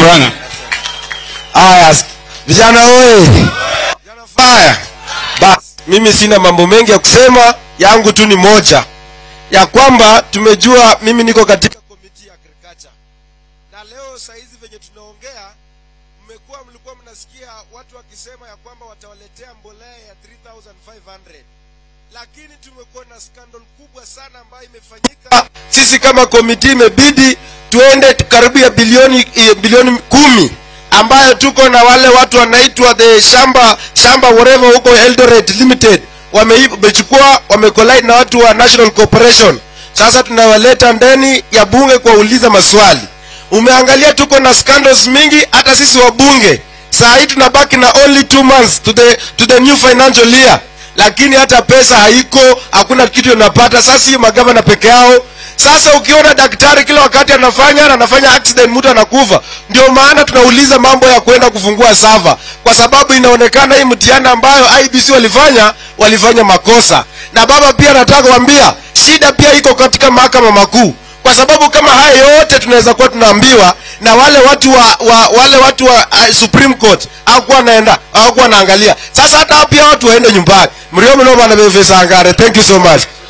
Murang'a. Haya, vijana oye, vijana fire. Basi mimi sina mambo mengi ya kusema, yangu tu ni moja ya kwamba tumejua, mimi niko katika komiti ya agriculture, na leo saa hizi venye tunaongea, mmekuwa mlikuwa mnasikia watu wakisema ya kwamba watawaletea mbolea ya 3500 lakini tumekuwa na scandal kubwa sana ambayo imefanyika. Sisi kama komiti imebidi tuende karibu ya bilioni eh, bilioni kumi ambayo tuko na wale watu wanaitwa the shamba shamba whatever huko Eldoret Limited wame- wamechukua wamecollide na watu wa National Corporation. Sasa tunawaleta ndani ya bunge kuwauliza maswali. Umeangalia tuko na scandals mingi, hata sisi wabunge saa hii tunabaki na only two months to the, to the new financial year lakini hata pesa haiko, hakuna kitu unapata. Sasa hiyo magavana peke yao. Sasa ukiona daktari kila wakati anafanya na anafanya accident, mtu anakufa. Ndio maana tunauliza mambo ya kwenda kufungua sava, kwa sababu inaonekana hii mtihani ambayo IBC walifanya walifanya makosa. Na baba pia nataka kuambia shida pia iko katika mahakama makuu, kwa sababu kama haya yote tunaweza kuwa tunaambiwa na wale watu wa, wa wale watu wa uh, Supreme Court hawakuwa naenda hawakuwa naangalia. Sasa hata pia watu waende nyumbani. Mrio mnoma na befesa angare. Thank you so much.